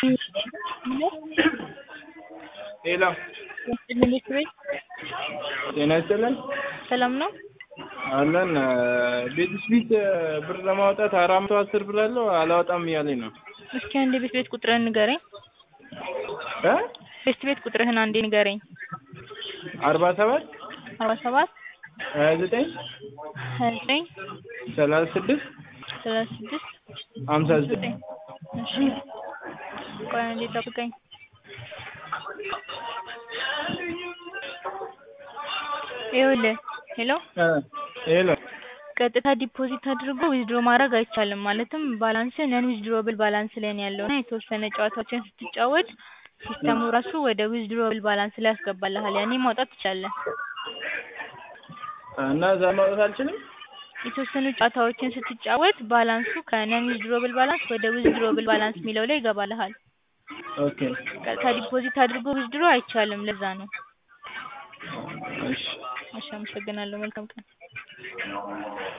ሄሎ ትንሽ ቤት ጤና ይስጥልን ሰላም ነው? አለን ቤት ስፒት ብር ለማውጣት አራት መቶ አስር ብር አለው አላወጣም እያለኝ ነው እስኪ አንዴ ቤት ቤት ቁጥርህን ንገረኝ። እ ቤት ቤት ቁጥርህን አንዴ ንገረኝ። አርባ ሰባት አርባ ሰባት ሀያ ዘጠኝ ሀያ ዘጠኝ ሰላሳ ስድስት ሰላሳ ስድስት ሀምሳ ዘጠኝ እሺ ቆይ አንዴ ጠብቀኝ። ይኸውልህ ሄሎ እ ሄሎ ቀጥታ ዲፖዚት አድርጎ ዊዝድሮ ማድረግ አይቻልም። ማለትም ባላንስ ነን ዊዝድሮብል ባላንስ ላይ ነው ያለው እና የተወሰነ ጨዋታዎችን ስትጫወት ሲስተሙ ራሱ ወደ ዊዝድሮብል ባላንስ ላይ ያስገባልሃል። ያኔ ማውጣት ትችላለህ። እና እዛ ማውጣት አልችልም የተወሰኑ ጨዋታዎችን ስትጫወት ባላንሱ ከነን ዊዝድሮብል ባላንስ ወደ ዊዝድሮብል ባላንስ የሚለው ላይ ይገባልሃል። ኦኬ ቀጥታ ዲፖዚት አድርጎ ዊዝድሮ አይቻልም። ለዛ ነው። እሺ እሺ አመሰግናለሁ። መልካም ቀን